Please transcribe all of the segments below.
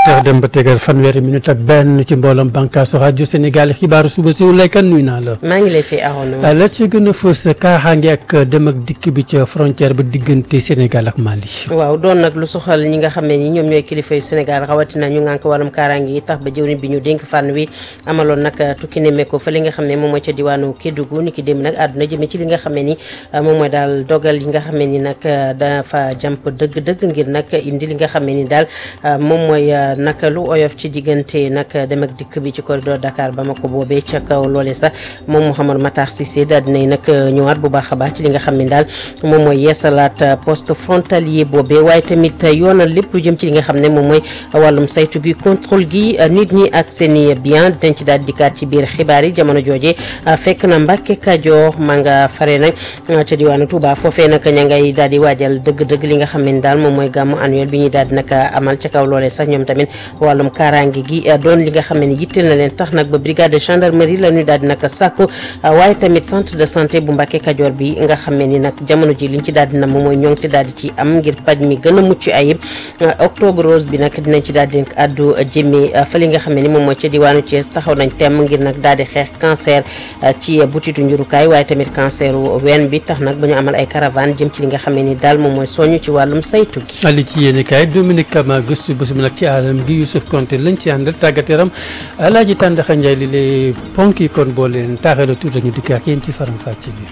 heures dem ba tegal fanweeri minute ak benn ci mbooloom bànqaasu rajo Sénégal xibaaru suba si lay kan nuyu naa la. maa ngi lay fi awoon. la ci gën a fës kaaxaange ak dem ak dikk bi ca frontière ba diggante Sénégal ak Mali. waaw doon nag lu soxal ñi nga xam ne ni ñoom ñooy kilifa yu Sénégal rawatina ñu ngànk wàllum kaaraange yi tax ba jëwriñ bi ñu dénk fànn wi amaloon nag tukki nemmeeku fa li nga xam ne moom mooy ca diwaanu Kédougou ni ki dem nag àdduna jëmee ci li nga xam ne ni moom mooy daal dogal yi nga xam ne ni nag dafa jàmp dëgg-dëgg ngir nag indi li nga xam ne ni daal moom mooy nag lu oyof ci diggante nag dem ak dikk bi ci corridor Dakar Bamako boobee ca kaw loole sax moom Mouhamadou Matar Cissé daal dinay nag ñëwaat bu baax a baax ci li nga xam ne daal moom mooy yeesalaat poste frontalier boobee waaye tamit yoonal lépp lu jëm ci li nga xam ne moom mooy wàllum saytu gi contrôle gi nit ñi ak seen i bien dañ ci daal dikkaat ci biir xibaar yi jamono jooje fekk na Mbàkke Kajoor maa nga fare nag ca diwaanu Touba foofee nag ña ngay daal di waajal dëgg-dëgg li nga xam ne daal moom mooy gàmmu annuel bi ñuy daal di nag amal ca kaw loolee sax ñoom tamit wàllum kaaraange gi doon li nga xam ne yitteel na leen tax nag ba brigade de gendarmerie la ñuy daal di nag sàkku waaye tamit centre de santé bu Mbàkke Kajoor bi nga xam ne ni nag jamono ji liñ ci daal di na moom mooy ñoo ngi ci daal di ci am ngir paj mi gën a mucc ayib octobre rose bi nag dinañ ci daal di addu jëmee fa li nga xam ne ni moom mooy ca diwaanu Thiès taxaw nañ temm ngir nag daal di xeex cancer ci butitu njurukaay waaye tamit cancer ween bi tax nag ba ñu amal ay caravane jëm ci li nga xam ne ni daal moom mooy soñu ci wàllum saytu gi ali ci yéeni kaay Dominique Kama gëstu bés bi nag ci alam gi Youssouf Konté lañ ci àndal tàggat yaram Alaaji Tàndaxa Njaay li lay ponk yi kon boo leen taaxee la tuuti ñu dikk ak yéen ci faram fàcce bi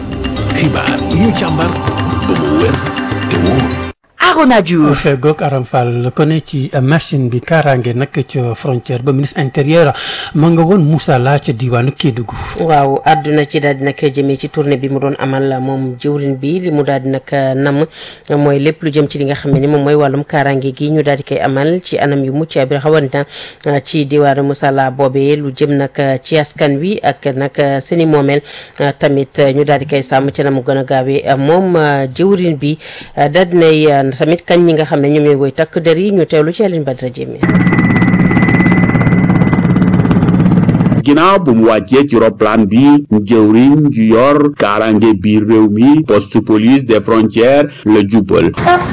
xibaar yi ñu càmbar ba mu wér te wóor Arona Diouf fegoog Aram Fall ko ne ci machine bi kaaraange nag ca frontière ba ministre intérieur ma nga woon Moussa La ca diwaanu Kédougou waaw àdduna ci daal di nag jëmee ci tournée bi mu doon amal moom jëwrin bi li mu daal di nag nam mooy lépp lu jëm ci li nga xam ne ni moom mooy wàllum kaaraange gi ñu daal di koy amal ci anam yu mucc bi xawanna ci diwaanu Moussa La boobee lu jëm nag ci askan wi ak nag seeni moomeel tamit ñu daal di koy sàmm ci na mu gën a gaawee moom jëwrin bi daal dinay tamit kañ ñi nga xam ne ñoom ñooy woy takk der yi ñu teewlu ci Aline Badara Diémé ginnaaw bu mu wàccee ci roplaan bi jëwriñ ju yor kaarange biir réew mi poste police des frontières la jubal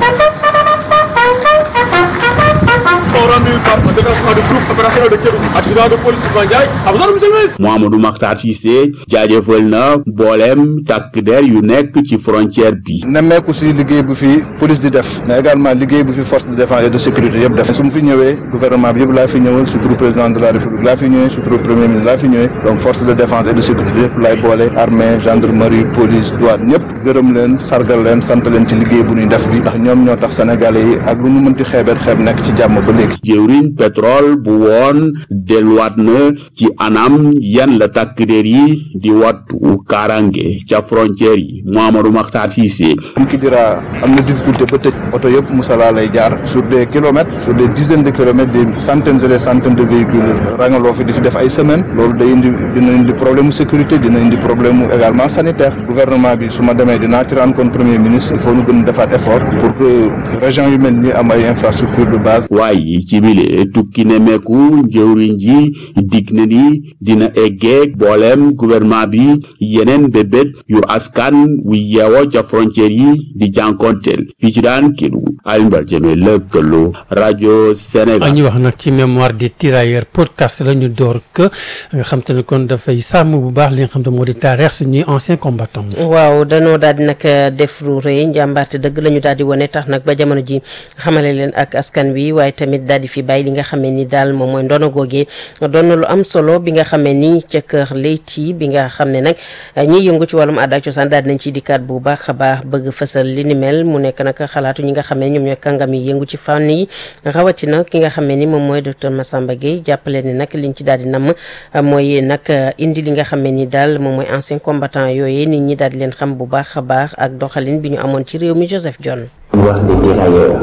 Mouhamadou Makhtar Cissé jaajëfal na mbooleem takk der yu nekk ci frontière bi nemmeeku si liggéey bu fi police di def mais également liggéey bu fi force de défense et de sécurité yëpp def su mu fi ñëwee gouvernement bi yëpp laa fi ñëwal surtout président de la république laa fi ñëwee surtout premier ministre laa fi ñëwee donc force de défense et de sécurité yëpp laay boole armée gendarmerie police douane ñëpp gërëm leen sargal leen sant leen ci liggéey bu ñuy def bi ndax ñoom ñoo tax sénégalais yi ak lu ñu mënti xeebeet xeeb nekk ci jàmm ba léegi jëwriñ pétrole bu woon delluwaat na ci anam yan la takk der yi di wattu kaaraange ca frontière yi Mouhamadou Makhtar Cissé am ki dira am na difficulté ba tëj oto yëpp Moussala lay jaar sur des kilomètres sur des dizaines de kilomètres des centaines et des centaines de véhicules rangaloo fi di fi def ay semaines loolu day indi dina indi problème sécurité dina indi problème également sanitaire gouvernement bi su ma demee dinaa ci rendre compte premier ministre il faut ñu gën a defaat effort pour que région yu mel ni am ay infrastructure de base waaye ci bile tukki nemeeku njëwriñ ji dig na ni dina eggeeg booleem gouvernement bi yeneen bébét yu askan wu yeewoo ca frontière yi di jànkonteel fii ci daan Kédougou Alioune Badara Diémé lëkkaloo rajo Sénégal. ñu wax nag ci mémoire des tirailleurs podcast la ñu door que nga xam te ne kon dafay sàmm bu baax li nga xam te moo di taarix suñuy anciens combattants. waaw danoo daal di nag def lu rëy njàmbaarte dëgg la ñu daal di wane tax nag ba jamono ji xamale leen ak askan wi waaye tamit daal di fi bàyyi li nga xamee ni daal moom mooy ndono googee doon na lu am solo bi nga xamee ni ca kër Leyti bi nga xam ne nag ñiy yëngu ci wàllum aada ak cosaan daal dinañ ciy dikkaat bu baax a baax bëgg fësal li ni mel mu nekk nag xalaatu ñi nga xam ne ñoom ñooy kàngam yi yëngu ci fànn yi rawatina ki nga xam ne ni moom mooy docteur Massamba Gueye jàppale ni nag liñ ci daal di namm mooy nag indi li nga xam ne ni daal moom mooy ancien combattant yooyu nit ñi daal di leen xam bu baax a baax ak doxalin bi ñu amoon ci réew mi Joseph John. wax des tirailleurs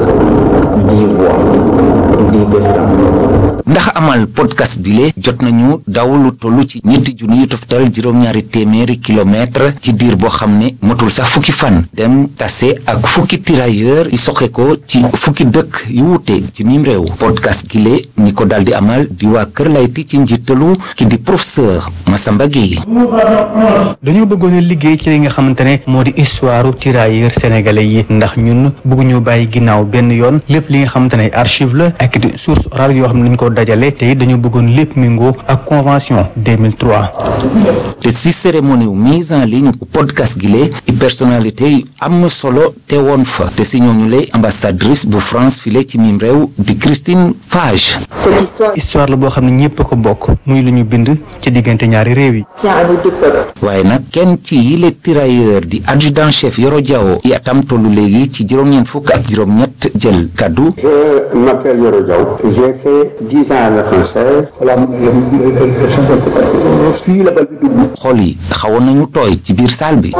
dix voix dix destins ndax amal podcast bile jot nañu daw lu toll ci ñetti junni yu toftal juróom-ñaari téeméeri kilomètre ci diir boo xam ne motul sax fukki fan dem tase ak fukki tirailleur yi soxe ko ci fukki dëkk yu wuute ci mim réew podcast gile ñi ko daldi amal di waa Kër Layti ci njiitalu ki di professeur Massamba Gueye dañoo bëggoon a liggéey ci li nga xamante ne moo di histoire tirailleurs sénégalais yi ndax ñun bëgguñu bàyyi ginnaaw benn yoon lépp li nga xamante ne archive la ak nekkit source orale yoo xam ne dañ ko dajale te it dañoo bëggoon lépp méngoo ak convention 2003 te si cérémonie wu mise en ligne bu podcast gi lee i personnalité yu am solo te woon fa te si ñooñu lay ambassadrice bu France file ci mim réew di Christine Fage histoire la boo xam ne ñëpp a ko bokk muy lu ñu bind ci diggante ñaari réew yi waaye nag kenn ci yile tirailleur di adjudant chef Yoro Diawo i atam tollu léegi ci juróom-ñeent fukk ak juróom-ñett jël kaddu Je m'appelle Yoro Diaw. J'ai fait 10 ans à la française. Voilà, fii la bal bi dugg. xol yi xawoon nañu tooy ci biir salle bi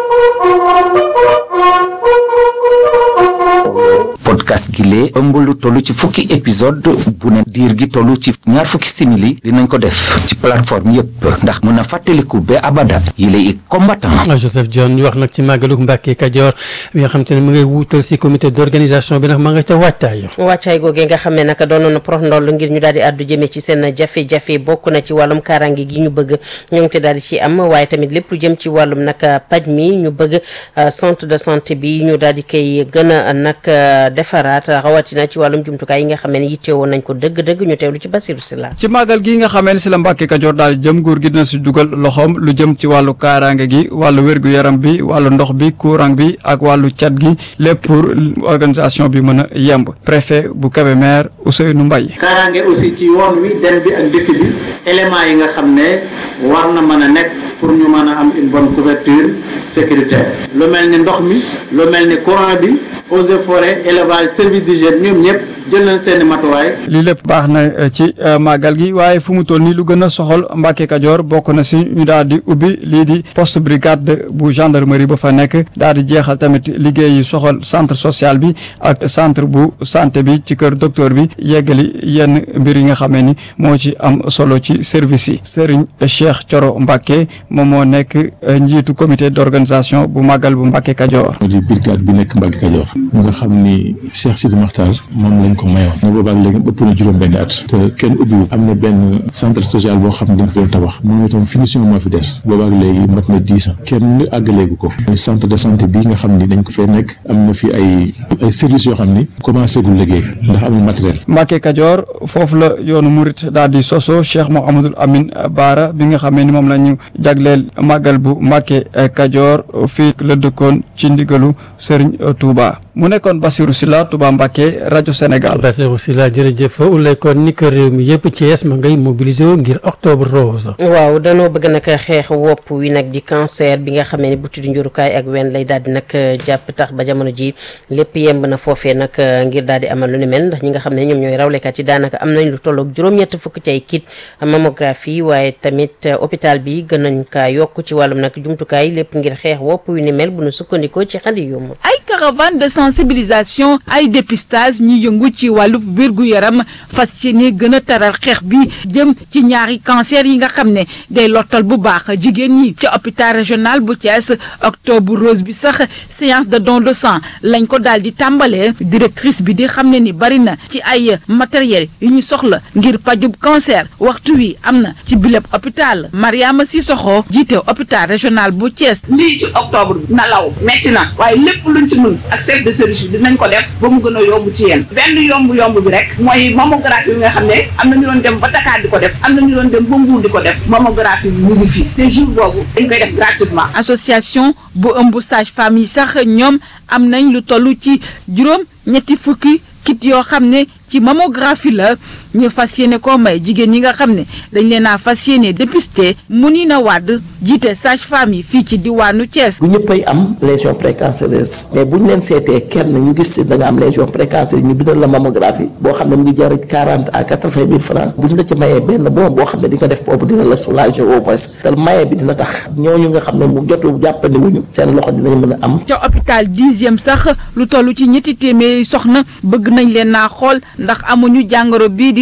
podcast gi lee ëmb lu toll ci fukki épisode bu ne diir gi toll ci ñaar fukki simili dinañ ko def ci plateforme yépp ndax mën a fàttaliku ba abada yi lay combattant Joseph John ñu wax nag ci màggaluk Mbàkke Kajoor bi nga xam te ne mu ngay wuutal si comité d'organisation bi nag ma nga ca waajtaay wàccaay googee nga xam ne naka doonoon na prox ndoll ngir ñu daal di àddu jëmee ci seen jafe-jafe bokk na ci wàllum kaaraange gi ñu bëgg ñoo ngi te daal di ci am waaye tamit lépp lu jëm ci wàllum nag paj mi ñu bëgg centre de santé bi ñu daal di koy gën a nag defaraat rawatina ci wàllum jumtukaay yi nga xam ne yitte woon nañ ko dëgg-dëgg ñu teewlu ci Basiru Sila ci màggal gi nga xamee ne si la Mbàkke Kajoor daal di jëm nguur gi dina si dugal loxoom lu jëm ci wàllu kaaraange gi wàllu wérgu yaram bi wàllu ndox bi courant bi ak wàllu cat gi lépp pour organisation bi mën a yemb préfet bu Kébémer Ousseynou Mbaye kaaraange aussi ci yoon wi dem bi ak dëkk bi éléments yi nga xam ne war na mën a nekk pour ñu mën a am une bonne couverture sécuritaire lu mel ni ndox mi lu mel ni courant bi eaux et forêts élevage service d'hygiène ñoom ñëpp jël nañ seeni matuwaay lii lépp baax na ci màggal gi waaye fu mu toll nii lu gën a soxal Mbàkke Kajoor bokk na si ñu daal di ubbi lii di poste brigade bu gendarmerie ba fa nekk daal di jeexal tamit liggéey yi soxal centre social bi ak centre bu santé bi ci kër docteur bi yeggali yenn mbir yi nga xamee ni moo ci am solo ci service yi Serigne Cheikh Thioro Mbàkke moom moo nekk njiitu comité d'organisation bu màggal bu Mbàkke Kajoor di brigade bi nekk Mbàkke Kajoor nga xam ni Cheikh Sidi Makhtar moom lañ ko mayoon ne boobaak léegi ëpp na juróom benn at te kenn ubbiwu am na benn centre social boo xam ne dañ ko doon tabax moom itam finition moo fi des boobaak léegi mat na dix ans kenn àggaleegu ko centre de santé bi nga xam ni dañ ko fee nekk am na fi ay ay services yoo xam ni commencé gul liggéey ndax amul matériel Mbàkke Kajoor foofu la yoonu murit daal di soso Cheikh Mouhamadul Amin Baara bi nga xamee ni moom la ñu jagleel màggal bu Mbàkke Kajoor fii la dëkkoon ci ndigalu Serigne Touba mu nekkoon Bassirou Sylla Touba Mbacké rajo Sénégal. Bassirou Sylla jërëjëf ulay kon ni ko réew mi yëpp Thiès ma ngay mobilisé wu ngir octobre rose. waaw danoo bëgg nag xeex wopp wi nag di cancer bi nga xamee ne buti di njurukaay ak wen lay daal di nag jàpp tax ba jamono ji lépp yemb na foofee nag ngir daal di amal lu ni mel ndax ñi nga xam ne ñoom ñooy rawlekat yi daanaka am nañ lu tolloog juróom-ñett fukk ci ay kit mammographie waaye tamit hôpital bi gën nañ kaa yokk ci wàllum nag jumtukaay lépp ngir xeex wopp wi ni mel bu nu sukkandikoo ci xandi yomb ay caravane de sensibilisation ay dépistage ñi yëngu ci wàllu wér-gu-yaram fas yéene gën a taral xeex bi jëm ci ñaari cancer yi nga xam ne day lottal bu baax jigéen ñi ci hôpital régional bu Thiès octobre rose bi sax séance de don de sang lañ ko daal di tàmbalee directrice bi di xam ne ni bari na ci ay matériel yu ñu soxla ngir pajub cancer waxtu wi am na ci bileb hôpital Mariama Sissoko jiite hôpital régional bu Thiès. lii ci octobre bi na law metti na waaye lépp luñ ci mën ak chef de service bi dinañ ko def ba mu gën a yomb ci yéen benn yomb yomb bi rek mooy mammographie bi nga xam ne am na ñu doon dem ba Dakar di ko def am na ñu doon dem ba Mbour di ko def mammographie bi mu ngi fii te jour boobu dañ koy def gratuitement. association bu ëmb sage femme yi sax ñoom am nañ lu toll ci juróom ñetti fukki kit yoo xam ne ci mammographie la ñu fas yéene koo may jigéen ñi nga xam ne dañ leen a fas yéene dépisté mu ni na wàdd jiite sage femme yi fii ci diwaanu Thiès. bu ñëppay am lésion précancéreuse mais bu ñu leen seetee kenn ñu gis si da nga am lésion précancéreuse ñu bindal la mammographie boo xam ne mu ngi jar quarante à quatre vingt mille francs bu ñu la ci mayee benn bon boo xam ne di nga def boobu dina la soulager au moins te maye bi dina tax ñooñu nga xam ne mu jotu jàppandi wuñu seen loxo dinañ mën a am. ca hôpital dixième sax lu toll ci ñetti téeméeri soxna bëgg nañ leen naa xool ndax amuñu jàngoro bii di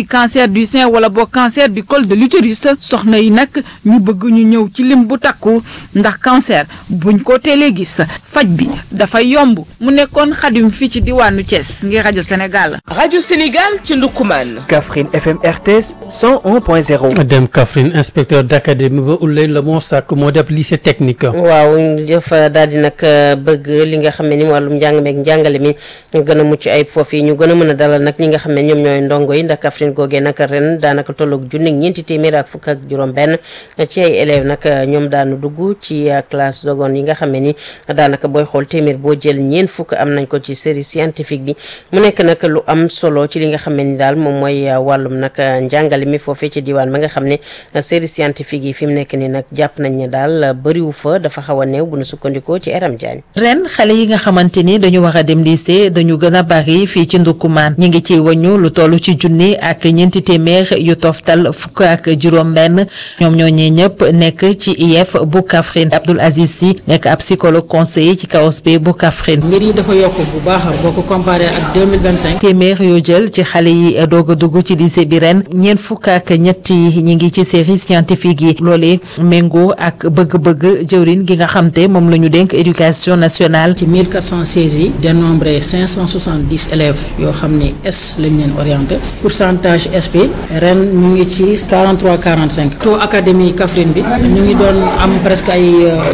di cancer du sein wala boo cancer du col de l'utérus soxna yi nag ñu bëgg ñu ñëw ci lim bu takku ndax cancer buñ ko teelee gis faj bi dafay yomb mu nekkoon xadim fii ci diwaanu Thiès ngir rajo Sénégal. rajo Sénégal ci Ndoukoumane. Kaffrine FM RTS 101.0. dem Kaffrine inspecteur d'académie ba Ouley la moo sàkk moo def lycée technique. waaw dafa daal di nag bëgg li nga xam ne ni wàllum njàng meeg njàngale mi gën a mucc ayib foofu yi ñu gën a mën a dalal nag ñi nga xam ne ñoom ñooy ndongo yi ndax Kaffrine googee nag ren daanaka tolloog junni ñeenti téeméer ak fukk ak juróom-benn ci ay élèves nag ñoom daanu dugg ci classe seconde yi nga xam ne ni daanaka booy xool téeméer boo jël ñeent fukk am nañ ko ci série scientifique bi mu nekk nag lu am solo ci li nga xam ne ni daal moom mooy wàllum nag njàngale mi foofee ci diwaan ba nga xam ne série scientifique yi fi mu nekk ni nag jàpp nañ ne daal bëriwu fa dafa xaw a néew bu nu sukkandikoo ci Eram Diagne ren xale yi nga xamante ni dañu war a dem lycée dañu gën a bari fii ci Ndoukoumane ñi ngi ci wañu lu toll ci junni ak ñeenti téeméer yu toftal fukk ak juróom-benn ñoom ñoo ñee ñëpp nekk ci IEF bu Kaffrine Abdoul Aziz Sy nekk ab psychologue conseiller ci KOSP bu Kaffrine. mbir yi dafa yokk bu baax boo ko comparé ak 2025. téeméer yoo jël ci xale yi doog a dugg ci lycée bi ren ñeent fukk ak ñett yi ñi ngi ci série scientifique yi loolee méngoo ak bëgg-bëgg jëwrin gi nga xam te moom la ñu dénk éducation nationale. ci 1416 yi dénombré 570 élèves yoo xam ne S lañ leen orienté pourcentage SP ren ñu ngi ci 43 45 taux académie Kaffrine bi ñu ngi doon am presque ay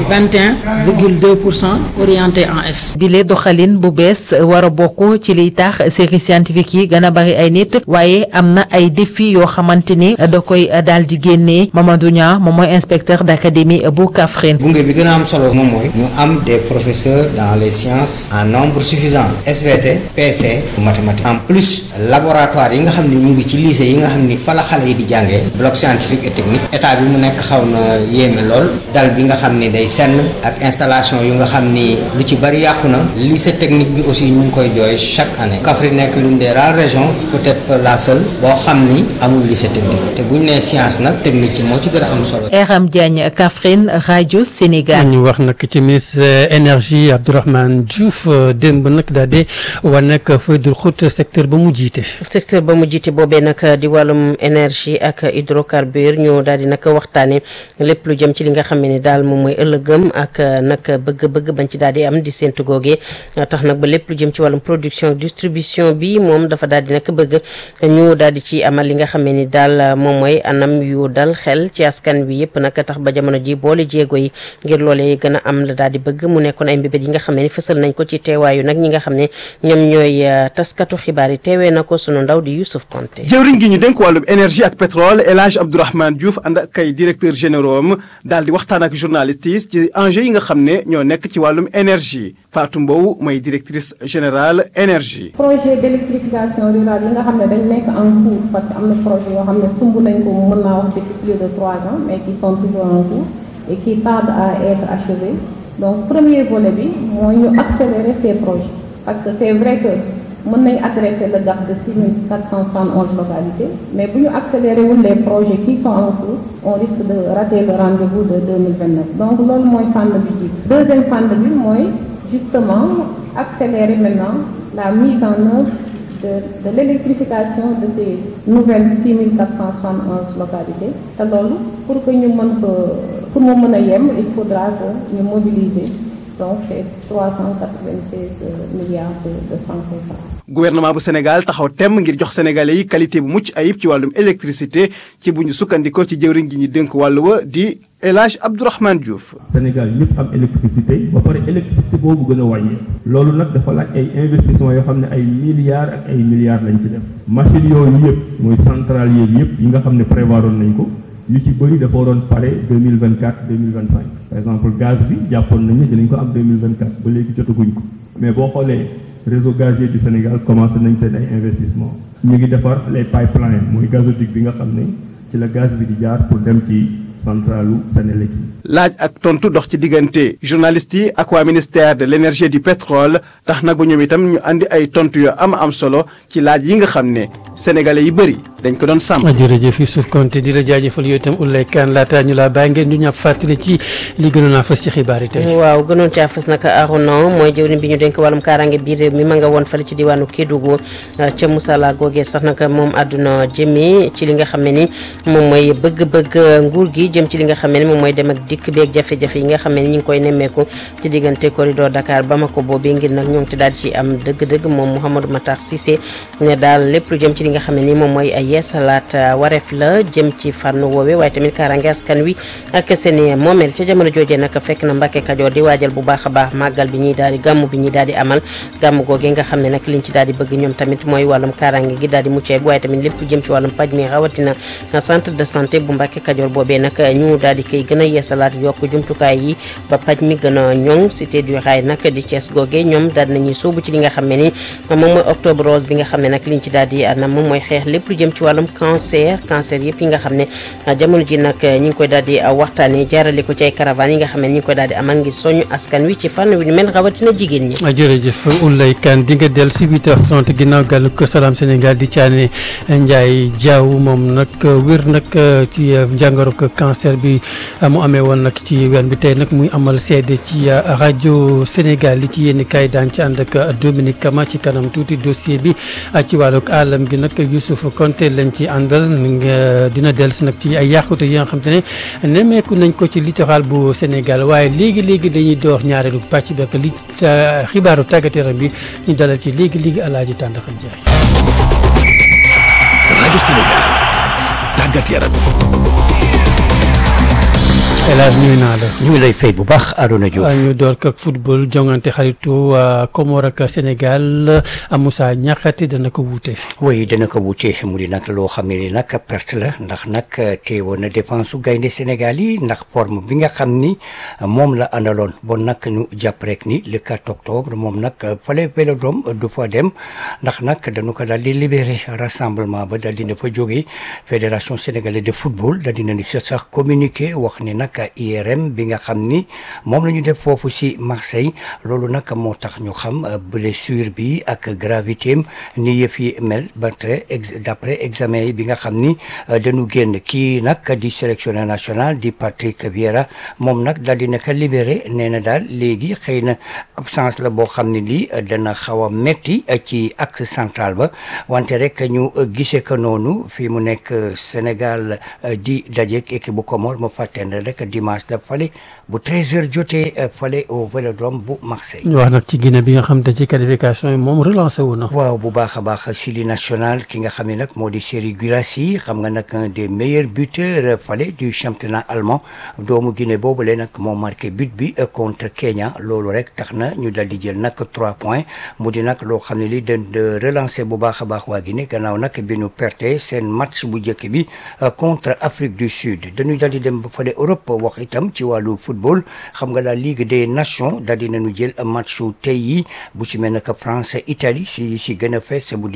21 virgule 2 pour cent orienté en S. bile doxalin bu bees war a bokk ci liy tax série scientifique yi gën a bari ay nit waaye am na ay défi yoo xamante ni da koy daal di génnee Mamadou Niang moom mooy inspecteur d'académie bu Kaffrine. gunge bi gën a am solo moom mooy ñu am des professeurs dans les sciences en nombre suffisant SVT PC mathématiques en plus laboratoire yi nga xam ne ñu ngi ci lycée yi nga xam ni fa la xale yi di jàngee bloc scientifique et technique état bi mu nekk xaw na yéeme lool dal bi nga xam ni day senn ak installation yu nga xam ni lu ci bari yàqu na lycée technique bi aussi ñu ngi koy jooy chaque année Kaffrine nekk l'une des rares régions peut-être la seule boo xam ni amul lycée technique te bu ñu nee science nag technique ci moo ci gën a am solo. Eram Diagne Kaffrine rajo Sénégal. ñu wax nag ci ministre énergie Abdourahmane Diouf démb nag daal di wane nag feuille de route secteur ba mu jiite. secteur ba mu jiite boobee nag di wàllum énergie ak hydrocarbure ñu daal di nag waxtaanee lépp lu jëm ci li nga xam ne daal moom mooy ëllëgëm ak nag bëgg-bëgg bañ ci daal di am di séntu googee tax nag ba lépp lu jëm ci wàllum production distribution bi moom dafa daal di nag bëgg ñu daal di ci amal li nga xam ni daal moom mooy anam yu dal xel ci askan bi yëpp nag tax ba jamono ji boole jéego yi ngir loolee gën a am la daal di bëgg mu nekkoon ay mbébét yi nga xam ne ni fësal nañ ko ci teewaayu nag ñi nga xam ne ñoom ñooy taskatu xibaar yi teewee na ko sunu ndaw di Youssouf Konté jëwriñ gi ñu dénk wàllum énergie ak pétrole El Hadj Abdourahmane Diouf ànd ak ay directeur généraux am daal di waxtaan ak journalistes yi ci enjeux yi nga xam ne ñoo nekk ci wàllum énergie Fatou Mbow mooy directrice générale énergie. projet d'électrification rurale yi nga xam ne dañ nekk en cours parce que am na projet yoo xam ne sumb nañ ko mën naa wax depuis plus de trois ans mais qui sont toujours en cours et qui tardent à être achevés donc premier volet bi mooy ñu accélérer ces projets parce que c'est vrai que mën nañ adresser le gap de 6471 localités mais bu ñu accélérer wul les projets qui sont en cours on risque de rater le rendez-vous de 2029 donc loolu mooy fànn bi jiitu deuxième fànn bi mooy justement accélérer maintenant la mise en œuvre de, de l'électrification de ces nouvelles 6471 localités te loolu pour que ñu mën ko pour mu mën a yem il faudra que ñu mobiliser donc c'est 396 milliards de, de francs CFA. gouvernement bu Sénégal taxaw temm ngir jox sénégalais yi qualité bu mucc ayib ci wàllum électricité ci bu ñu sukkandikoo ci jëwriñ gi ñu dénk wàllu wa di El Hadj Abdourahmane Diouf. Sénégal ñëpp am électricité ba pare électricité boobu gën a wàññi loolu nag dafa laaj ay investissement yoo xam ne ay milliards ak ay milliards lañ ci def machine yooyu yëpp mooy centrale yeeg yëpp yi nga xam ne prévoiroon nañ ko yu ci bëri dafa waroon pare deux mille vingt quatre deux mille vingt cinq par exemple gaz bi jàppoon nañ ne dinañ ko am deux mille vingt quatre ba léegi jotaguñ ko mais boo xoolee réseau gazier du Sénégal commencé nañ seen ay investissement ñu ngi defar les pipelines mooy gazoduc bi nga xam ne ci la gaz bi di jaar pour dem ci centralu Sénélec yi laaj ak tontu dox ci diggante journalistes yi ak waa ministère de l'énergie et du pétrole tax nag ba ñoom itam ñu andi ay tontu yu am am solo ci laaj yi nga xam ne sénégalais yi bëri dañ ko doon sàmm. jërëjëf Youssouf Konté di la jaajëfal yow itam Oulay Kane laata ñu laa bàyyi ngeen ñu ñàpp fàttali ci li gënoon a fës ci xibaar yi tey. waaw gënoon caa fës nag Arona mooy jëwriñ bi ñu dénk wàllum kaaraange biir réew mi ma nga woon fale ci diwaanu Kédougou ca Moussala googee sax nag moom àdduna jëmi ci li nga xam ne ni moom mooy bëgg-bëgg nguur gi jëm ci li nga xam ne ni moom mooy dem ak dikk beeg jafe-jafe yi nga xam ne ni ñu ngi koy nemmeeku ci diggante corridor Dakar Bamako boobee ngir nag ñoom te daal ci am dëgg-dëgg moom Mouhamadou Matar Cissé ne daal lépp lu jëm ci li nga xam ne ni moom mooy yeesalaat wareef la jëm ci fànn woowe waaye tamit kaaraange askan wi ak seeni moomeel ca jamono joojee nag fekk na Mbàkke Kajoor di waajal bu baax a baax màggal bi ñuy daal di gàmm bi ñuy daal di amal gàmm googee nga xam ne nag liñ ci daal di bëgg ñoom tamit mooy wàllum kaaraange gi daal di muccee bu waaye tamit lépp jëm ci wàllum paj mi rawatina centre de santé bu Mbàkke Kajoor boobee nag ñu daal di koy gën a yeesalaat yokk jumtukaay yi ba paj mi gën a ñoŋ cité du rail nag di Thiès googee ñoom daal nañuy sóobu ci li nga xam ne ni moom mooy octobre rose bi nga xam ne nag liñ ci daal di anam moom mooy xeex lépp lu jëm ci wàllum cancer cancer yëpp yi nga xam ne jamono ji nag ñu ngi koy daal di waxtaanee jaarale ko ci ay caravane yi nga xam ne ñu ngi koy daal di amal ngir soñu askan wi ci fànn wi ni mel rawatina jigéen ñi jërëjëf Oulay Kane di nga del si 8h30 ginnaaw gàllu ko Salam Sénégal di caane Ndiaye Diaw moom nag wér nag ci jàngoro ko cancer bi mu amee woon nag ci ween bi tey nag muy amal seede ci rajo Sénégal li ci yénn kaay daan ci ànd ak Dominique Kama ci kanam tuuti dossier bi ci wàllug alam gi nag Youssouf Konté lañ ci àndal dina del si nag ci ay yàqute yi nga xam te ne nemmeeku nañ ko ci littoral bu Sénégal waaye léegi léegi dañuy door ñaareelu pàcc bi ak li xibaaru tàggat yaram bi ñu dalal ci léegi léegi Alaaji Tàndaxa Njaay rajo Sénégal tàggat yaram El Hadj nuyu naa la. ñu ngi lay fay bu baax Arona Diouf. ñu door ko ak football jongante xaritu Comore ak Sénégal Moussa Niakhaté dana ko wuute. oui dana ko wuute mu di nag loo xam ne ni nag perte la ndax nag teewoon na défense su gaynde Sénégal yi ndax forme bi nga xam ni moom la àndaloon bon nag ñu jàpp rek ni le 4 octobre moom nag fale Vélodrome du fa dem ndax nag dañu ko daal di libéré rassemblement ba daal dina fa jógee fédération sénégalaise de football daal dina ni sax communiqué wax ni nag. IRM bi nga xam ni moom la ñu def foofu ci Marseille loolu nag moo tax ñu xam blessure bi ak gravité am ni yëf yi mel ba tey d'après examen yi bi nga xam ni dañu génn kii nag di sélectionneur national di Patrick Vieira moom nag daal di naka libéré nee na daal léegi xëy na absence la boo xam ne lii dana xaw a metti ci axe central ba wante rek ñu gisee ko noonu fii mu nekk Sénégal di dajeek équipe bu Comore ma fàttende rek dimanche da fale bu 13h jotee fale au Vélodrome bu Marseille. ñu wax nag ci Guinée bi nga xam te ci qualification yi moom relancé wu na. waaw bu baax a baax Chili national ki nga xam ne nag moo di Serhou Guirassy xam nga nag un des meilleurs buteurs fale du championnat allemand doomu Guinée boobule nag moo marqué but bi contre Kenya loolu rek tax na ñu dal di jël nag 3 points mu di nag loo xam ne li dañ de relancer bu baax a baax waa Guinée gannaaw nag bi ñu perte seen match bu njëkk bi contre Afrique du Sud dañuy dal di dem ba fale Europe wax itam ci wàllu football xam nga la Ligue des Nations daal di nañu jël matchu tey yi bu ci mel ne que France Italie si si gën a fees bu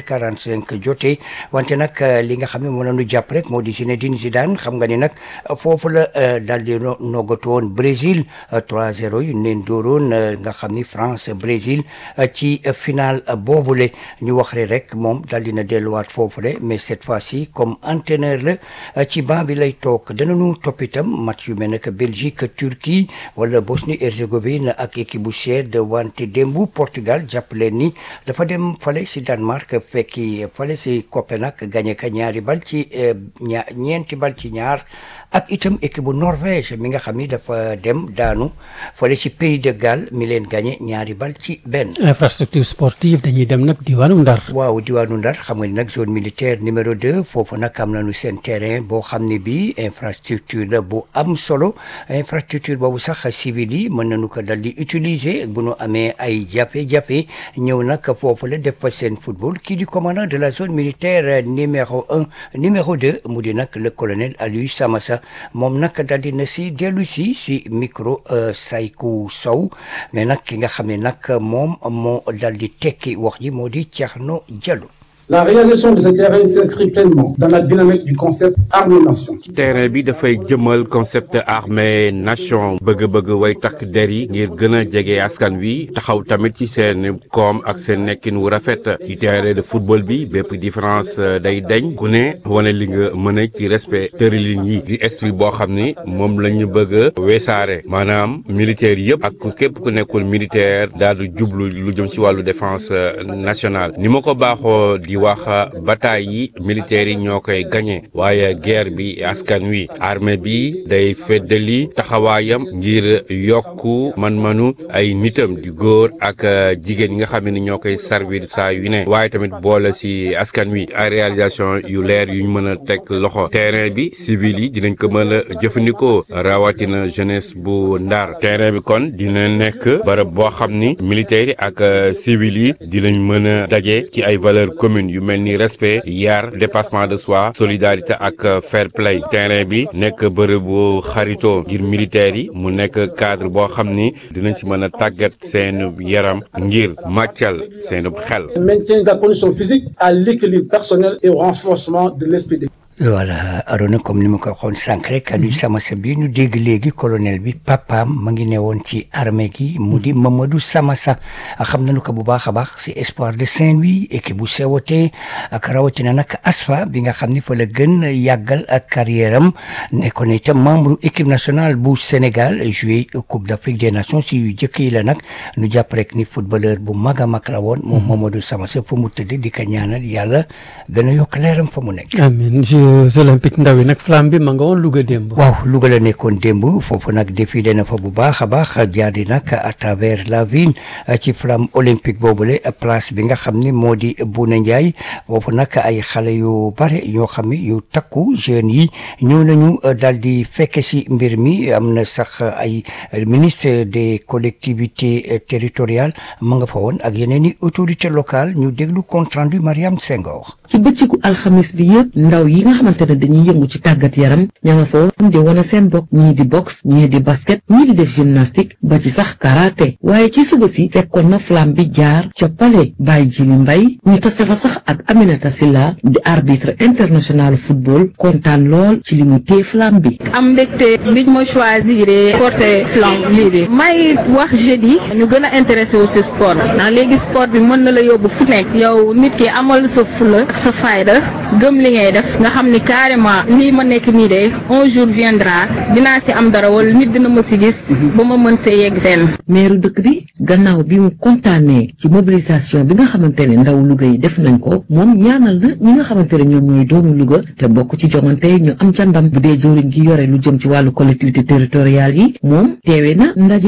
18h45 jotee wante nag li nga xam ne moo nañu jàpp rek moo di Zinedine Zidane xam nga ni nag foofu la daal di noggatu woon Brésil 3-0 yu neen dooroon nga xam ni France Brésil ci final boobule ñu wax rek moom daal dina delluwaat foofule mais cette fois-ci comme entraîneur la ci banc bi lay toog danañu topp itam match yu mel ne que Belgique Turquie wala Bosnie Herzégovine ak équipe bu Suède wante démbu Portugal jàpp leen ni dafa dem fale si Danemark fekki fale si Copenhague gagné ka ñaari bal ci ña ñeenti bal ci ñaar ak itam équipe bu Norvège mi nga xam ni dafa dem daanu fale si Pays de Galles mi leen gagné ñaari bal ci benn. infrastructure sportive dañuy dem nag diwaanu Ndar. waaw diwaanu Ndar xam nga ni nag zone militaire numéro 2 foofu nag am nañu seen terrain boo xam ne bii infrastructure la bu am solo infrastructure boobu sax civil yi mën nañu ko dal di utiliser bu nu amee ay jafe-jafe ñëw nag foofu la def fa seen football kii di commandant de la zone militaire numéro un numéro deux mu di nag le colonel Aliou Samassa moom nag dal di na si dellu si si micro Saykou Sow mais nag ki nga xam ne nag moom moo dal di tekki wax ji moo di Thierno Diallo. La réalisation de ce terrain s'inscrit pleinement dans la dynamique du concept armée-nation. terrain bi dafay jëmal concept armée nation bëgg-bëgg way takk der yi ngir gën a jege askan wi taxaw tamit ci seen koom ak seen nekkin wu rafet ci terrain de football bi bépp différence day dañ ku ne wane li nga mën a ci respect tëralin yi di esprit boo xam ni moom la ñu bëgg a weesaare maanaam militaire yëpp ak képp ku nekkul militaire daal di jublu lu jëm ci wàllu défense nationale ni ma ko baaxoo di wax bataille yi militaires yi ñoo koy gagné waaye guerre bi askan wi armée bi day feddali taxawaayam ngir yokku man-manu ay nitam di góor ak jigéen yi nga xam ne ñoo koy servir saa yu ne waaye tamit boole ci askan wi ay réalisation yu leer yu ñu mën a teg loxo terrain bi civil yi dinañ ko mën a jëfandikoo rawatina jeunesse bu ndar terrain bi kon dina nekk barab boo xam ni militaires yi ak civil yi dinañ mën a daje ci ay valeurs communes yu mel ni respect yar dépassement de soi solidarité ak fair play terrain bi nekk bërëb bu xaritoo ngir militaires yi mu nekk cadre boo xam ni dinañ si mën a tàggat seen yaram ngir màccal seen xel. Le maintien de la condition physique à l'équilibre personnel et au renforcement de l'esprit de voilà Arona comme ni ma ko waxoon sànq rek Aliou Samassa bi ñu dégg léegi colonel bi papaam ma ngi ne woon ci armée gi mu di Mamadou Samassa xam nañu ko bu baax a baax si espoir de Saint-Louis équipe bu sewotee ak rawatina nag ASFA bi nga xam ni fa la gën yàggal ak carrière am nekkoon itam membre équipe nationale bu Sénégal joué Coupe d'Afrique des Nations si yu jëkk yi la nag ñu jàpp rek ni footballeur bu mag a mag la woon moom Mamadou Samassa fa mu tëdd di ko ñaanal yàlla gën a yokk leeram fa mu nekk. amiin Jeux olympiques ndaw yi nag flamme bi ma nga woon Louga démb. waaw Louga la nekkoon démb foofu nag défilé na fa bu baax a baax jaar di nag à travers la ville ci flamme olympique boobule place bi nga xam ni moo di Bouna Ndiaye foofu nag ay xale yu bare ñoo xam ni yu takku jeunes yi ñëw nañu daal di fekke si mbir mi am na sax ay ministre des collectivités territoriales ma nga fa woon ak yeneen i autorités locales ñu déglu compte rendu Mariam Senghor. ci bëccëgu alxamis bi yëpp ndaw yi nga xamante ne dañuy yëngu ci tàggat yaram ña nga fa woon di wane seen bopp ñii di boxe ñii di basket ñii di def gymnastique ba ci sax karaté waaye ci suba si fekkoon na flamme bi jaar ca palais Baye Jili Mbay ñu tase fa sax ak Aminata Silla di arbitre international football kontaan lool ci li mu téye flamme bi. am mbégte biñ ma choisir porter flamme lii bi may wax jeudi ñu gën a intéressé wu si sport ndax léegi sport bi mën na la yóbbu fu nekk yow nit ki amal sa fula ak sa fayda gëm li ngay def nga xam ni carrément lii ma nekk nii de un jour viendra dinaa si am dara wala nit dina ma si gis ba ma mën see yegg fenn. meeru dëkk bi gannaaw bi mu kontaanee ci mobilisation bi nga xamante ne ndaw Louga yi def nañ ko moom ñaanal na ñi nga xamante ne ñoom ñooy doomu Louga te bokk ci joŋante ñu am ca ndam bu dee jëwriñ gi yore lu jëm ci wàllu collectivité territoriale yi moom teewe na ndaje